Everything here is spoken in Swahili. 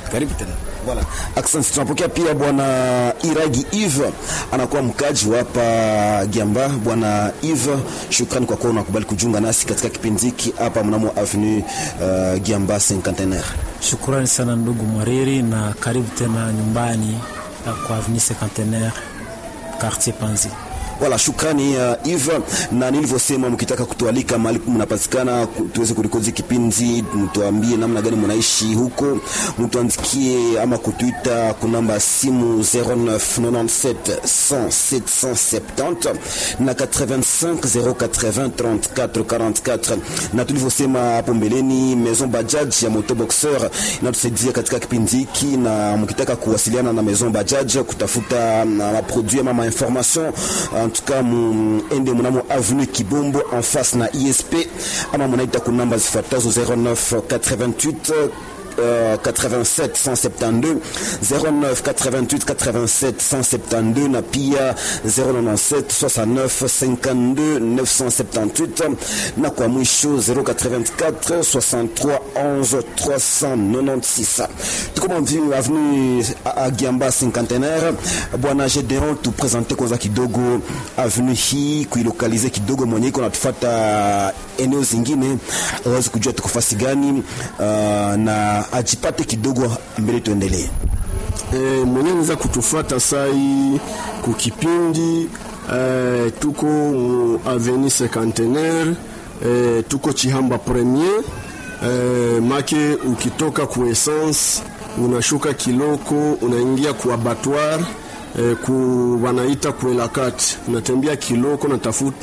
Karibu tena. Voilà. Asante. Tunapokea pia bwana Iragi Eve anakuwa mkaji wa hapa Giamba. Bwana Eve, shukrani kwa kuwa unakubali kujiunga nasi katika kipindi hiki hapa mnamo avenue uh, Giamba Cinquantenaire. Shukrani sana ndugu Mwariri, na karibu tena nyumbani kwa avenue Cinquantenaire quartier Panzi. Wala shukrani uh, Eve, na nilivyosema, mkitaka kutualika mahali mnapatikana tuweze kurekodi kipindi, mtuambie namna gani mnaishi huko, mtuandikie ama kutuita kunamba ya simu 0997 100 770 na 85 080 34 44. Na tulivyosema hapo mbeleni, Maison Bajaj ya Moto Boxer inatusaidia katika kipindi hiki, na mkitaka kuwasiliana na Maison Bajaj kutafuta maproduit ama information en tout cas muende mnamo avenue Kibombo en face na ISP ama munaita ku namba zifuatazo 09 88 Uh, 87 172 09 88 87 172 na pia 097 69 52 978 na kwa mwisho 084 63 11 396. Tuko mvini avenue Agiamba Cinquantenaire. Bwana Gedeon, tupresente kwanza kidogo avenue hii kuilokalize kidogo, mwenye iko natufuata eneo zingine awezi kujua tuko fasi gani, uh, na ajipate kidogo mbele, tuendelee. E, mwenye niza kutufuata sai kukipindi e, tuko mu avenue Cinquantenaire e, tuko Chihamba Premier e, make ukitoka ku essence unashuka Kiloko unaingia ku abattoir e, ku wanaita kuelakati unatembea Kiloko natafuta